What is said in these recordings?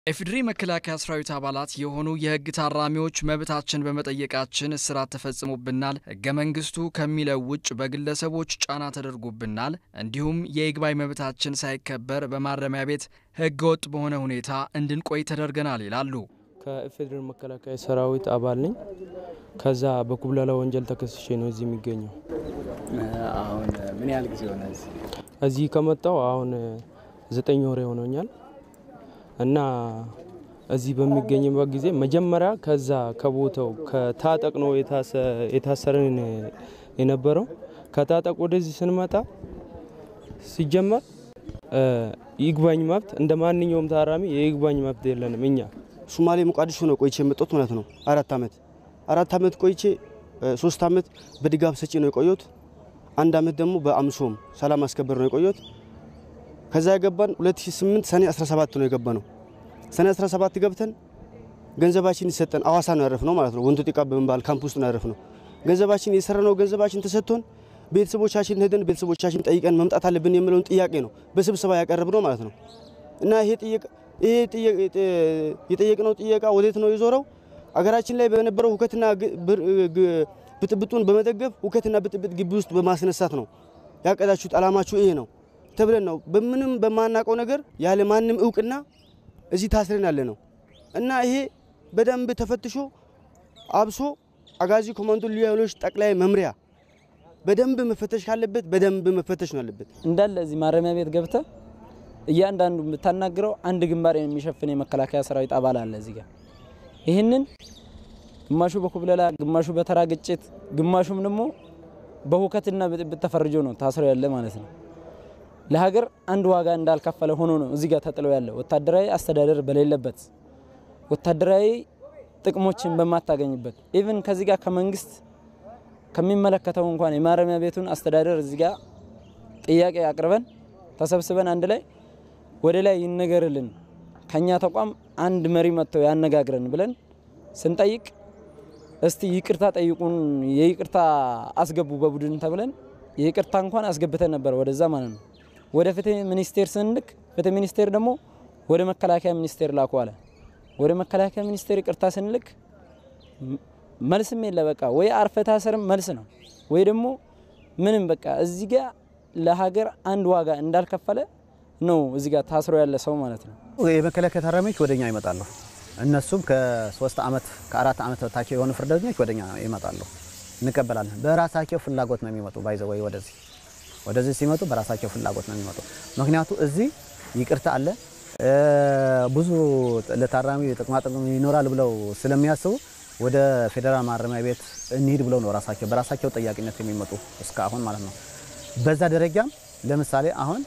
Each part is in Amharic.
የኢፌዴሪ መከላከያ ሰራዊት አባላት የሆኑ የህግ ታራሚዎች መብታችን በመጠየቃችን እስራት ተፈጽሞብናል፣ ህገ መንግስቱ ከሚለው ውጭ በግለሰቦች ጫና ተደርጎብናል፣ እንዲሁም የይግባኝ መብታችን ሳይከበር በማረሚያ ቤት ህገ ወጥ በሆነ ሁኔታ እንድንቆይ ተደርገናል ይላሉ። ከኢፌዴሪ መከላከያ ሰራዊት አባል ነኝ። ከዛ በኩብለላ ወንጀል ተከስሼ ነው እዚህ የሚገኘው። አሁን ምን ያህል ጊዜ ሆነ? እዚህ ከመጣው አሁን ዘጠኝ ወር ሆኖኛል እና እዚህ በሚገኝበት ጊዜ መጀመሪያ ከዛ ከቦታው ከታጠቅ ነው የታሰረን የነበረው። ከታጠቅ ወደዚህ ስንመጣ ሲጀመር ይግባኝ መብት እንደ ማንኛውም ታራሚ የይግባኝ መብት የለንም እኛ ሶማሌ ሞቃዲሾ ነው ቆይቼ የመጣሁት ማለት ነው። አራት አመት አራት አመት ቆይቼ ሶስት አመት በድጋፍ ሰጪ ነው የቆየሁት። አንድ አመት ደግሞ በአምሶም ሰላም አስከበር ነው የቆየሁት። ከዛ የገባን 2008 ሰኔ 17 ነው የገባ ነው። ሰኔ 17 ገብተን ገንዘባችን ይሰጠን አዋሳ ነው ያረፍ ነው ማለት ነው። ወንቶ ጢቃ በመባል ካምፕ ውስጥ ነው ያረፍ ነው። ገንዘባችን የሰራነው ገንዘባችን ተሰጥቶን ቤተሰቦቻችን ሄደን ቤተሰቦቻችን ጠይቀን መምጣት አለብን የሚለውን ጥያቄ ነው በስብሰባ ያቀረብ ነው ማለት ነው እና ይሄ ይሄ የጠየቅነው ጥያቄ ወዴት ነው የዞረው? አገራችን ላይ በነበረው ሁከትና ብጥብጡን በመደገፍ ሁከትና ብጥብጥ ግቢ ውስጥ በማስነሳት ነው ያቀዳችሁት፣ አላማችሁ ይሄ ነው ተብለን ነው በምንም በማናውቀው ነገር ያለ ማንም እውቅና እዚህ ታስረን ያለ ነው እና ይሄ በደንብ ተፈትሾ አብሶ አጋዚ ኮማንዶ ልዩ ኃይሎች ጠቅላይ መምሪያ በደንብ መፈተሽ ካለበት በደንብ መፈተሽ ነው ያለበት። እንዳለ እዚህ ማረሚያ ቤት ገብተ እያንዳንዱ የምታናግረው አንድ ግንባር የሚሸፍን የመከላከያ ሰራዊት አባል አለ እዚህ ጋር። ይህንን ግማሹ በኩብለላ፣ ግማሹ በተራ ግጭት፣ ግማሹም ደግሞ በሁከትና ብጥብጥ ተፈርጆ ነው ታስረው ያለ ማለት ነው። ለሀገር አንድ ዋጋ እንዳልከፈለ ሆኖ ነው እዚህ ጋር ተጥለው ያለ ወታደራዊ አስተዳደር በሌለበት ወታደራዊ ጥቅሞችን በማታገኝበት ኢቭን ከዚህ ጋር ከመንግስት ከሚመለከተው እንኳን የማረሚያ ቤቱን አስተዳደር እዚህ ጋር ጥያቄ አቅርበን ተሰብስበን አንድ ላይ ወደ ላይ ይነገርልን ከኛ ተቋም አንድ መሪ መጥተው ያነጋግረን ብለን ስንጠይቅ እስቲ ይቅርታ ጠይቁን፣ የይቅርታ አስገቡ በቡድን ተብለን የይቅርታ እንኳን አስገብተን ነበር ወደዛ ማለት ነው። ወደ ፍትህ ሚኒስቴር ስንልክ ፍትህ ሚኒስቴር ደግሞ ወደ መከላከያ ሚኒስቴር ላኩ አለ። ወደ መከላከያ ሚኒስቴር ይቅርታ ስንልክ መልስም የለ። በቃ ወይ አርፈ ታሰርም መልስ ነው ወይ ደግሞ ምንም በቃ እዚህ ጋር ለሀገር አንድ ዋጋ እንዳልከፈለ ነው እዚህ ጋር ታስሮ ያለ ሰው ማለት ነው። የመከላከያ ታራሚዎች ወደኛ ይመጣሉ። እነሱም ከሶስት ዓመት ከአራት ዓመት በታች የሆኑ ፍርደኞች ወደኛ ይመጣሉ፣ እንቀበላለን። በራሳቸው ፍላጎት ነው የሚመጡ ባይዘ ወይ ወደዚህ ወደዚህ ሲመጡ በራሳቸው ፍላጎት ነው የሚመጡ። ምክንያቱ እዚህ ይቅርታ አለ ብዙ ለታራሚ ጥቅማጥቅም ይኖራል ብለው ስለሚያስቡ ወደ ፌዴራል ማረሚያ ቤት እንሂድ ብለው ነው ራሳቸው በራሳቸው ጠያቂነት የሚመጡ እስካሁን ማለት ነው። በዛ ደረጃም ለምሳሌ አሁን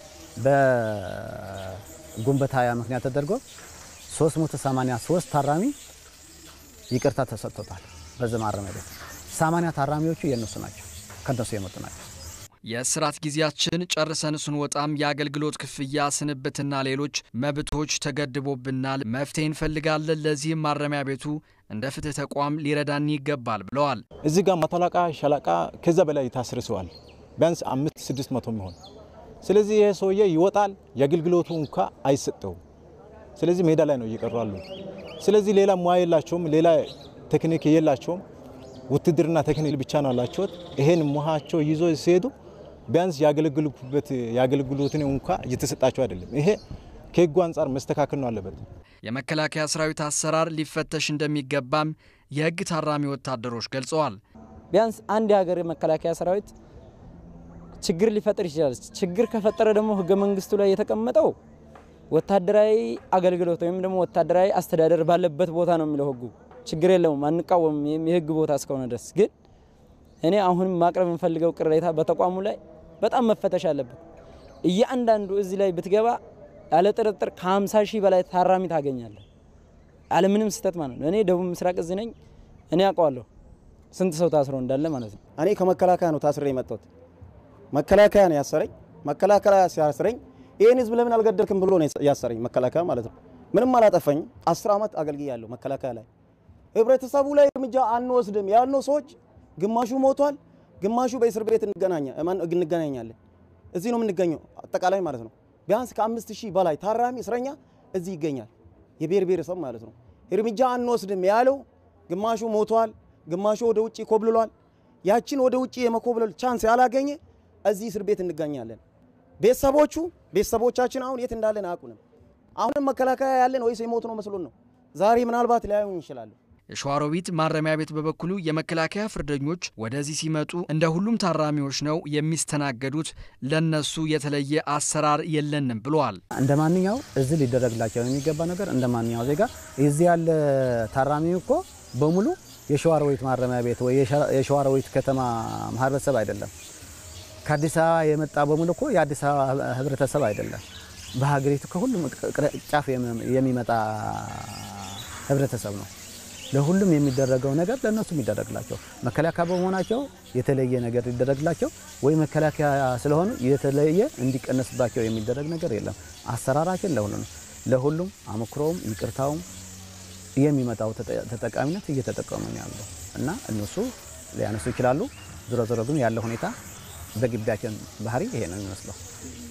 በግንቦት ሃያ ምክንያት ተደርጎ 383 ታራሚ ይቅርታ ተሰጥቶታል። በዚህ ማረሚያ ቤት 80 ታራሚዎቹ የነሱ ናቸው፣ ከነሱ የመጡ ናቸው። የእስራት ጊዜያችን ጨርሰን ስንወጣም የአገልግሎት ክፍያ፣ ስንብትና ሌሎች መብቶች ተገድቦብናል። መፍትሄ እንፈልጋለን። ለዚህም ማረሚያ ቤቱ እንደ ፍትህ ተቋም ሊረዳን ይገባል ብለዋል። እዚህ ጋር መቶ አለቃ፣ ሻለቃ ከዛ በላይ ታስርሰዋል። ቢያንስ አምስት ስድስት መቶ የሚሆን ስለዚህ ይሄ ሰውዬ ይወጣል፣ የአገልግሎቱ እንኳ አይሰጠውም። ስለዚህ ሜዳ ላይ ነው እየቀሩ አሉ። ስለዚህ ሌላ ሙያ የላቸውም፣ ሌላ ቴክኒክ የላቸውም። ውትድርና ቴክኒክ ብቻ ነው ያላቸውት። ይሄን ሙያቸው ይዞ ሲሄዱ ቢያንስ ያገለግሉበት የአገልግሎትን እንኳ እየተሰጣቸው አይደለም። ይሄ ከህጉ አንጻር መስተካከል ነው አለበት። የመከላከያ ሰራዊት አሰራር ሊፈተሽ እንደሚገባም የህግ ታራሚ ወታደሮች ገልጸዋል። ቢያንስ አንድ የሀገር መከላከያ ሰራዊት ችግር ሊፈጥር ይችላል። ችግር ከፈጠረ ደግሞ ህገ መንግስቱ ላይ የተቀመጠው ወታደራዊ አገልግሎት ወይም ደግሞ ወታደራዊ አስተዳደር ባለበት ቦታ ነው የሚለው ህጉ። ችግር የለውም፣ አንቃወምም የህግ ቦታ እስከሆነ ድረስ ግን እኔ አሁንም ማቅረብ የምፈልገው ቅሬታ በተቋሙ ላይ በጣም መፈተሽ አለበት። እያንዳንዱ እዚህ ላይ ብትገባ ያለ ጥርጥር ከ50 ሺህ በላይ ታራሚ ታገኛለህ፣ ያለ ምንም ስህተት ማለት ነው። እኔ ደቡብ ምስራቅ እዚህ ነኝ፣ እኔ አውቀዋለሁ ስንት ሰው ታስሮ እንዳለ ማለት ነው። እኔ ከመከላከያ ነው ታስሬ የመጣሁት። መከላከያ ነው ያሰረኝ። መከላከያ ሲያስረኝ ይህን ህዝብ ለምን አልገደልክም ብሎ ነው ያሰረኝ መከላከያ ማለት ነው። ምንም አላጠፋኝም። አስር ዓመት አገልግያለሁ መከላከያ ላይ። ህብረተሰቡ ላይ እርምጃ አንወስድም ያልነው ሰዎች ግማሹ ሞቷል፣ ግማሹ በእስር ቤት እንገናኛለን። እዚህ ነው የምንገኘው አጠቃላይ ማለት ነው። ቢያንስ ከአምስት ሺህ በላይ ታራሚ እስረኛ እዚህ ይገኛል። የብሔር ብሔረሰብ ማለት ነው እርምጃ አንወስድም ያለው ግማሹ ሞቷል፣ ግማሹ ወደ ውጭ ኮብልሏል። ያችን ወደ ውጭ የመኮብለል ቻንስ ያላገኘ እዚህ እስር ቤት እንገኛለን። ቤተሰቦቹ ቤተሰቦቻችን አሁን የት እንዳለን አያውቁንም። አሁንም መከላከያ ያለን ወይስ የሞት ነው መስሎን ነው። ዛሬ ምናልባት ሊያዩን ይችላሉ። የሸዋሮቢት ማረሚያ ቤት በበኩሉ የመከላከያ ፍርደኞች ወደዚህ ሲመጡ እንደ ሁሉም ታራሚዎች ነው የሚስተናገዱት፣ ለነሱ የተለየ አሰራር የለንም ብለዋል። እንደ ማንኛው እዚህ ሊደረግላቸው የሚገባ ነገር እንደ ማንኛው ዜጋ እዚህ ያለ ታራሚ እኮ በሙሉ የሸዋሮቢት ማረሚያ ቤት ወይ የሸዋሮቢት ከተማ ማህበረሰብ አይደለም። ከአዲስ አበባ የመጣ በሙሉ እኮ የአዲስ አበባ ህብረተሰብ አይደለም። በሀገሪቱ ከሁሉም ጫፍ የሚመጣ ህብረተሰብ ነው። ለሁሉም የሚደረገው ነገር ለእነሱ የሚደረግላቸው መከላከያ በመሆናቸው የተለየ ነገር ሊደረግላቸው ወይ መከላከያ ስለሆኑ የተለየ እንዲቀነስባቸው የሚደረግ ነገር የለም። አሰራራችን ለሁሉም ለሁሉም አመክሮውም ይቅርታውም የሚመጣው ተጠቃሚነት እየተጠቀሙ ነው ያለው እና እነሱ ሊያነሱ ይችላሉ። ዞሮ ዞሮ ግን ያለው ሁኔታ በግቢያችን ባህሪ ይሄ ነው የሚመስለው።